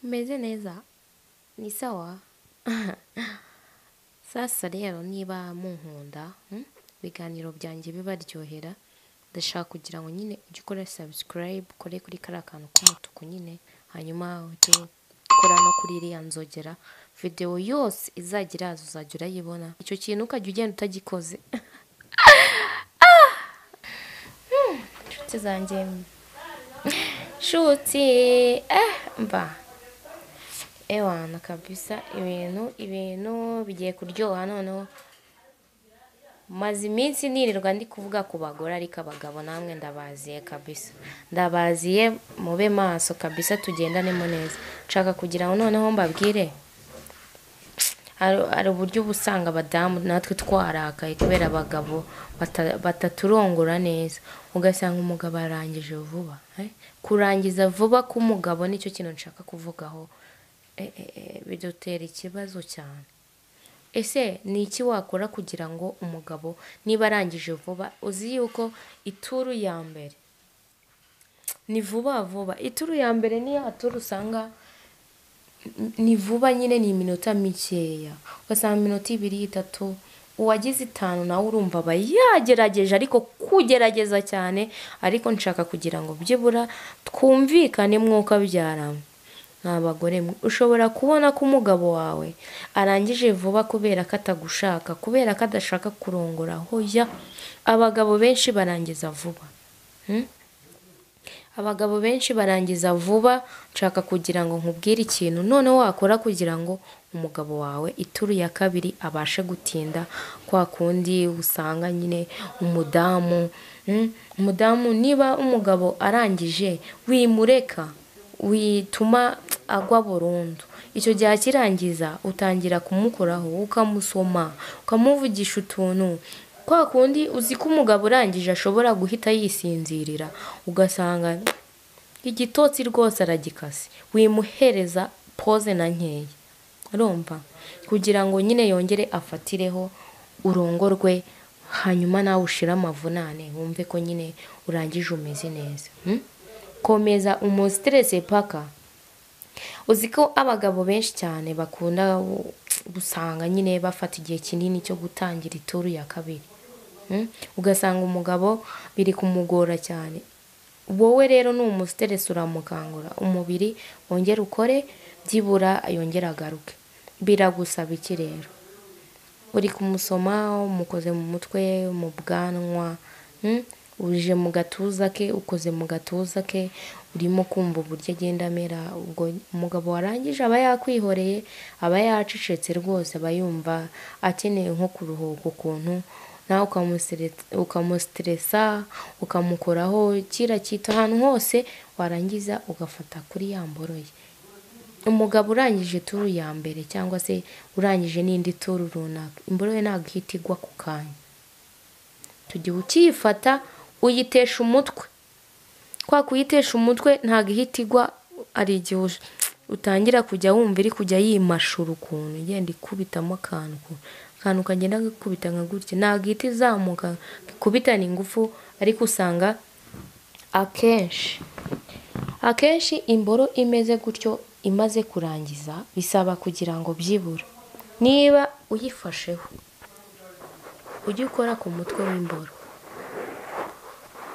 neza ni sawa sasa rero niba munkunda ibiganiro byanjye bibaryohera ndashaka kugira ngo nyine ujye ukora sabusikarayibu ukore kuri kariya kantu k'umutuku nyine hanyuma ujye ukora no kuri iriya nzogera videwo yose izajya iraza uzajya urayibona icyo kintu ukajya ugenda utagikoze inshuti zanjye nshuti eh mba ewana kabisa ibintu ibintu bigiye kuryoha noneho maze iminsi nirirwa ndi kuvuga ku bagore ariko abagabo namwe ndabaziye kabisa ndabaziye mube maso kabisa tugendanemo neza nshaka kugira ngo noneho mbabwire hari- hari uburyo uba usanga abadamu natwe twarakaye kubera abagabo bata- bataturongora neza ugasanga umugabo arangije vuba eh? kurangiza vuba k'umugabo nicyo kintu nshaka kuvugaho Eh, eh, eh, bidutera ikibazo cyane ese ni iki wakora kugira ngo umugabo niba arangije vuba uzi yuko ituru ya mbere ni vuba vuba ituru ya mbere niyo haturu usanga ni vuba nyine ni iminota mikeya ugasanga iminota ibiri itatu uwagize itanu nawe urumva aba yagerageje ariko kugerageza cyane ariko nshaka kugira ngo byibura twumvikane mwuka byarama nta bagore mwe ushobora kubona ko umugabo wawe arangije vuba kubera ko atagushaka kubera ko adashaka kurongora hoya abagabo benshi barangiza vuba abagabo benshi barangiza vuba nshaka kugira ngo nkubwire ikintu none wakora kugira ngo umugabo wawe ituru ya kabiri abashe gutinda kwa kundi usanga nyine umudamu mm, umudamu niba umugabo arangije wimureka wituma agwa burundu icyo gihe akirangiza utangira kumukoraho ukamusoma ukamuvugisha utuntu kwa kundi uzi ko umugabo urangije ashobora guhita yisinzirira ugasanga igitotsi rwose aragikase wimuhereza pose na nkeya urumva kugira ngo nyine yongere afatireho urongorwe hanyuma nawe ushire amavunane wumve ko nyine urangije umeze neza Hmm? komeza umusiterese paka uzi ko abagabo benshi cyane bakunda gu- gusanga nyine bafata igihe kinini cyo gutangira ituru ya kabiri Mm? ugasanga umugabo biri kumugora cyane wowe rero ni umusiteresi uramukangura umubiri wongere ukore byibura yongere agaruke biragusaba iki rero uri kumusoma umukoze mu mutwe mu bwanwa mm? uje mu gatuza ke ukoze mu gatuza ke urimo kumva uburyo agenda amera ubwo umugabo warangije aba yakwihoreye aba yacecetse rwose aba yumva akeneye nko kuruhuka ukuntu nawe ukamusire- ukamusiteresa ukamukoraho kiriya cyita ahantu hose warangiza ugafata kuri ya mboro ye umugabo urangije turu ya mbere cyangwa se urangije n'indi turu runaka imboro ye ntabwo ihita igwa ku kanya tugiye ukiyifata uyitesha umutwe kwa kuyitesha umutwe ntabwo ihita igwa hari igihe ush- utangira kujya wumva iri kujya yimashura ukuntu igenda ikubitamo akantu ukuntu akantu kagenda gakubita nka gutya ntabwo ihita izamuka ikubitana ingufu ariko usanga akenshi akenshi imboro imeze gutyo imaze kurangiza bisaba kugira ngo byibura niba uyifasheho ujye ukora ku mutwe w'imboro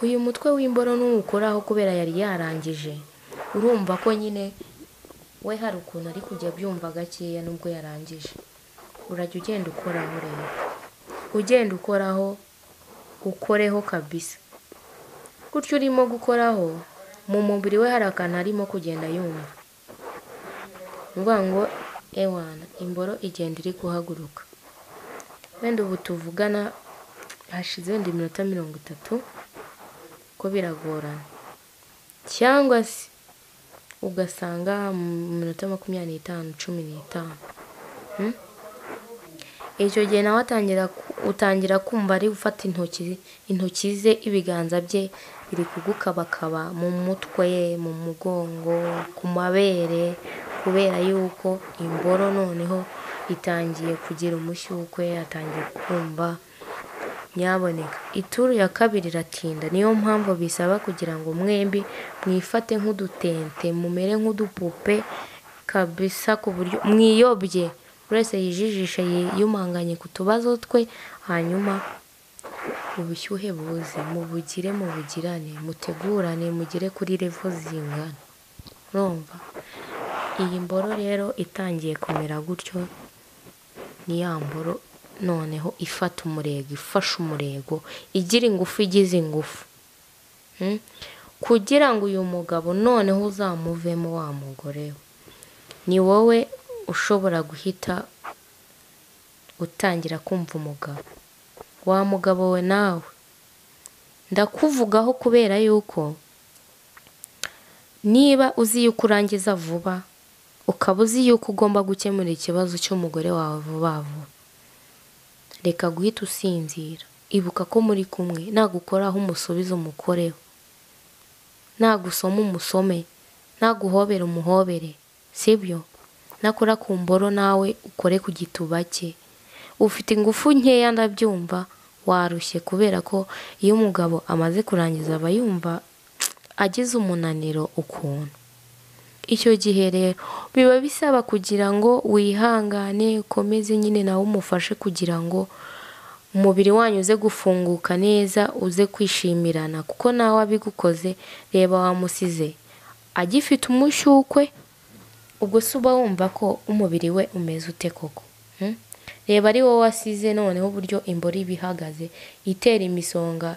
uyu mutwe w'imboro nuwukoraho kubera yari yarangije urumva ko nyine we hari ukuntu ari kujya abyumva gakeya nubwo yarangije urajya ugenda ukoraho rero ugenda ukoraho ukoreho kabisa gutyo urimo gukoraho mu mubiri we hari akantu arimo kugenda yumva ni ukuvuga ngo ewana imboro igenda iri guhaguruka wenda ubu tuvugana hashize wenda iminota mirongo itatu ko biragorana cyangwa se ugasanga mu minota makumyabiri n'itanu cumi n'itanu Mm? icyo gihe nawe atangira ku- utangira kumva ari gufata intoki intoki ze ibiganza bye biri kugukabakaba mu mutwe mu mugongo ku mabere kubera yuko imboro noneho itangiye kugira umushyukwe atangiye kumva nyaboneka ituru ya kabiri iratinda niyo mpamvu bisaba kugira ngo mwembi mwifate nk'udutente mumere nk'udupupe kabisa ku buryo mwiyobye buri wese yijijisha yiyumanganye ku tubazo twe hanyuma ubushyuhe buze mubugire mubugirane mutegurane mugere kuri revo zingana urumva iyi mboro rero itangiye kumera gutyo ni ya mboro noneho ifata umurego ifashe umurego igira ingufu igize ingufu Mm? kugira ngo uyu mugabo noneho uzamuvemo wa mugore we ni wowe ushobora guhita utangira kumva umugabo wa mugabo we nawe ndakuvugaho kubera yuko niba uzi yuko urangiza vuba ukaba uzi yuko ugomba gukemura ikibazo cy'umugore wawe vuba vuba reka guhita usinzira ibuka ko muri kumwe nagukoraho umusubizo umukoreho nagusoma umusome naguhobera umuhobere sibyo nakora ku mboro nawe ukore ku gituba cye ufite ingufu nkeya ndabyumva warushye kubera ko iyo umugabo amaze kurangiza aba yumva agize umunaniro ukuntu icyo gihe rero biba bisaba kugira ngo wihangane ukomeze nyine nawe umufashe kugira ngo umubiri wanyu uze gufunguka neza uze kwishimirana kuko nawe abigukoze reba wamusize agifite umushyukwe ubwo se uba wumva ko umubiri we umeze ute koko Hmm? reba ari wowe wasize noneho uburyo imboro iba ihagaze itera imisonga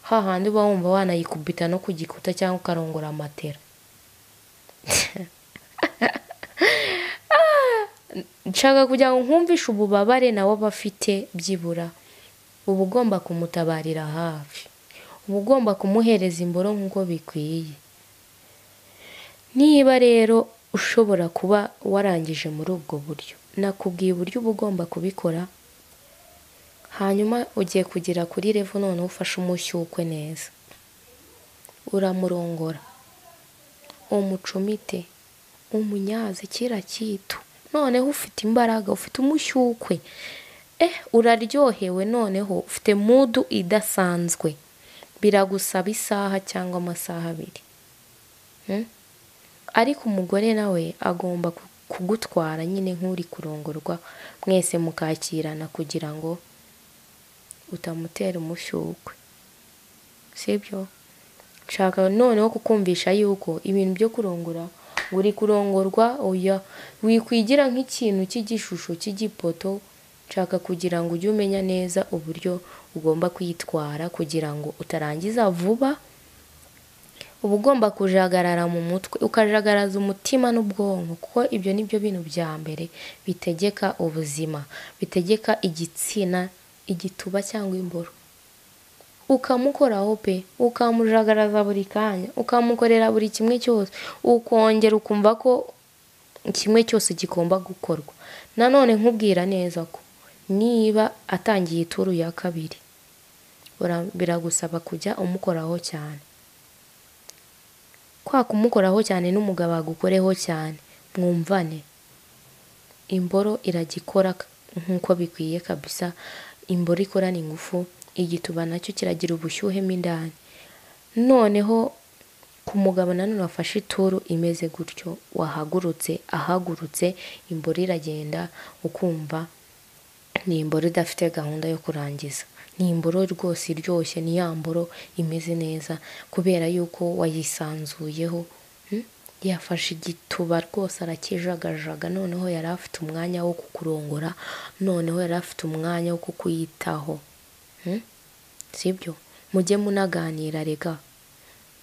hahandi uba wumva wanayikubita no ku gikuta cyangwa ukarongora amatera nshaka kugira ngo nkumvishe ububabare nawe aba afite byibura uba ugomba kumutabarira hafi uba ugomba kumuhereza imboro nk'uko bikwiye niba rero ushobora kuba warangije muri ubwo buryo nakubwiye uburyo uba ugomba kubikora hanyuma ugiye kugera kuri revo noneho ufashe umushyukwe neza uramurongora umucumite umunyaze kira kitu noneho ufite imbaraga ufite umushyukwe eh uraryohewe noneho ufite mudu idasanzwe biragusaba isaha cyangwa amasaha abiri Hmm? ariko umugore nawe agomba ku- kugutwara nyine nk'uri kurongorwa mwese mukakirana kugira ngo utamutera umushyukwe sibyo nshaka noneho kukumvisha yuko ibintu byo kurongora ngo uri kurongorwa oya wikwigira nk'ikintu cy'igishusho cy'igipoto nshaka kugira ngo ujye umenya neza uburyo ugomba kwitwara kugira ngo utarangiza vuba uba ugomba kujagarara mu mutwe ukajagaraza umutima n'ubwonko kuko ibyo ni byo bintu bya mbere bitegeka ubuzima bitegeka igitsina igituba cyangwa imboro ukamukoraho pe ukamujagaraza buri kanya ukamukorera buri kimwe cyose ukongera ukumva ko kimwe cyose kigomba gukorwa nanone nkubwira neza ko niba atangiye ituru ya kabiri ura- biragusaba kujya umukoraho cyane kwa kumukoraho cyane n'umugabo agukoreho cyane mwumvane imboro iragikora nk'uko bikwiye kabisa imboro ikorana ingufu igituba nacyo kiragira ubushyuhe mo indani noneho ku mugabo nanone wafashe ituru imeze gutyo wahagurutse ahagurutse imboro iragenda ukumva ni imboro idafite gahunda yo kurangiza ni imboro rwose iryoshye ni ya mboro imeze neza kubera yuko wayisanzuyeho mm? yafashe igituba rwose arakijagajaga noneho yari afite umwanya wo kukurongora noneho yari afite umwanya wo kukwitaho Mm? sibyo mujye munaganira rega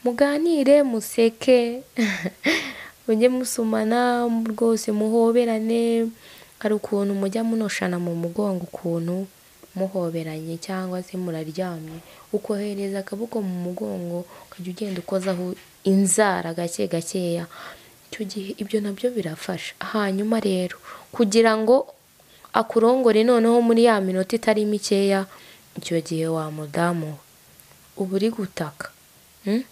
muganire museke mujye musomana rwose muhoberane hari ukuntu mujya munoshana mu mugongo ukuntu muhoberanye cyangwa se muraryamye ukohereza akaboko mu mugongo ukajya ugenda ukozaho inzara gake gakeya icyo gihe ibyo nabyo birafasha hanyuma rero kugira ngo akurongore noneho muri ya minota itari mikeya icyo gihe wa mudamu we uba uri gutaka Mm?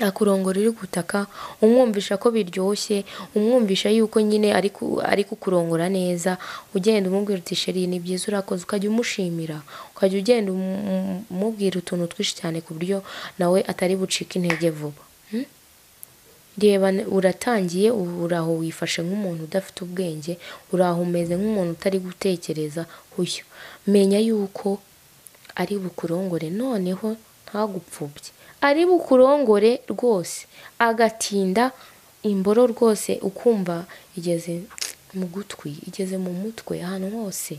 akurongora uri gutaka umwumvisha ko biryoshye umwumvisha yuko nyine ari ku- ari kukurongora neza ugenda umubwira uti sheri ni byiza urakoze ukajya umushimira ukajya ugenda um- um- umubwira utuntu twinshi cyane ku buryo nawe atari bucike intege vuba Mm? reba uratangiye ubu uraho wifashe nk'umuntu udafite ubwenge uraho umeze nk'umuntu utari gutekereza uyu menya yuko ari bukurongore noneho ntagupfubye ari bukurongore rwose agatinda imboro rwose ukumva igeze mu gutwi igeze mu mutwe ahantu hose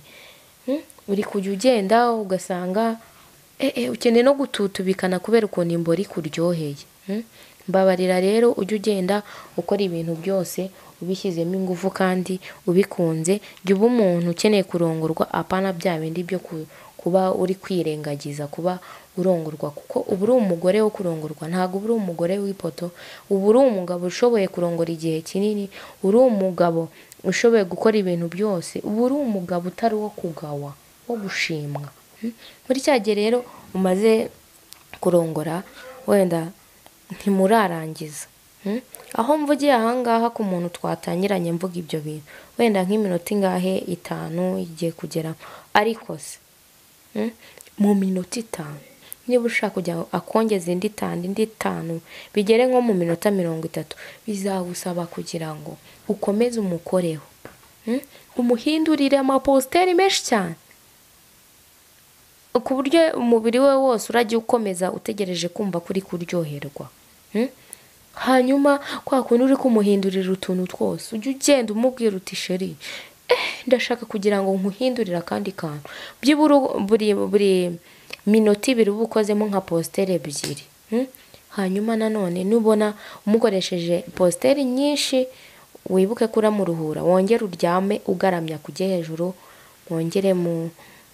uri kujya ugenda ugasanga ukeneye no gututubikana kubera ukuntu imboro ikuryoheye mbabarira rero ujye ugenda ukora ibintu byose ubishyizemo ingufu kandi ubikunze jya uba umuntu ukeneye kurongorwa apana bya bindi byo kuba uri kwirengagiza kuba urongorwa kuko uba uri umugore wo kurongorwa ntabwo uba uri umugore w'ipoto uba uri umugabo ushoboye kurongora igihe kinini uri umugabo ushoboye gukora ibintu byose uba uri umugabo utari uwo kugawa wo gushimwa muri cya gihe rero umaze kurongora wenda ntimurarangiza aho mvugiye ahangaha ku muntu twatangiranye mvuga ibyo bintu wenda nk'iminota ingahe itanu igiye kugera ariko se mu minota itanu niba ushaka kujya akongeza indi itanu indi itanu bigere nko mu minota mirongo itatu bizagusaba kugira ngo ukomeze umukoreho umuhindurire amapositeri menshi cyane ku buryo umubiri we wose urajya ukomeza utegereje kumva ko uri kuryoherwa hanyuma kwa kundi uri kumuhindurira utuntu twose ujya ugenda umubwira uti sheri ndashaka kugira ngo nkuhindurire akandi kantu byibura buri minota ibiri uba ukozemo nka positeri ebyiri hanyuma nanone nubona umukoresheje positeri nyinshi wibuke ko uramuruhura wongere uryame ugaramya kujya hejuru wongere mu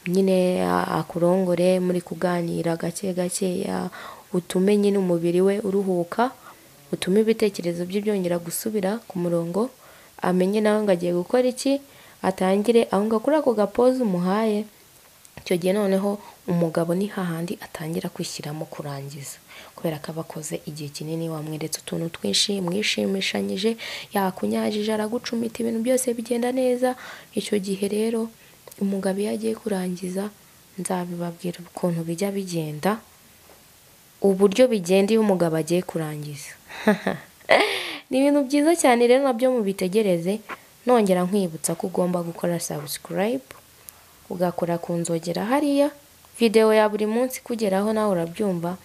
nyine akurongore muri kuganira gake gakeya utume nyine umubiri we uruhuka utume ibitekerezo bye byongera gusubira ku murongo amenye nawe ngo agiye gukora iki atangire aho ngaho kuri ako gapoze umuhaye icyo gihe noneho umugabo ni hahandi atangira kwishyiramo kurangiza kubera ko aba akoze igihe kinini wamweretse utuntu twinshi mwishimishanyije yakunyajije aragucumita ibintu byose bigenda neza icyo gihe rero umugabo iyo agiye kurangiza nzabibabwira ukuntu bijya bigenda uburyo bigenda iyo umugabo agiye kurangiza ni ibintu byiza cyane rero nabyo mubitegereze nongera nkwibutsa ko ugomba gukora sabusikarayibu ugakora ku nzogera hariya videwo ya buri munsi kugeraho nawe urabyumva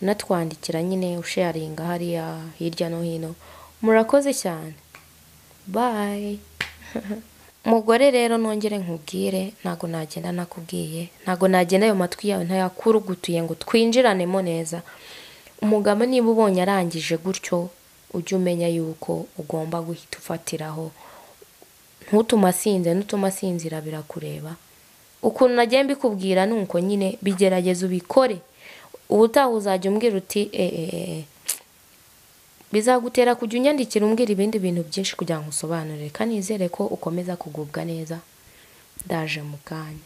unatwandikira nyine usheyaringa hariya hirya no hino murakoze cyane bayi mugore rero nongere nkubwire ntabwo nagenda nakubwiye ntabwo nagenda ayo matwi yawe ntayakurugutuye ngo twinjiranemo neza umugabo niba ubonye arangije gutyo ujye umenya yuko ugomba guhita ufatiraho ntutuma asinze ntutuma asinzira birakureba ukuntu nagiye mbikubwira ni uko nyine bigerageze ubikore ubutaha uzajya umbwira uti eee bizagutera kujya unyandikira umbwira ibindi bintu byinshi kugira ngo usobanurire kandi nizere ko ukomeza kugubwa neza ndaje mu kanya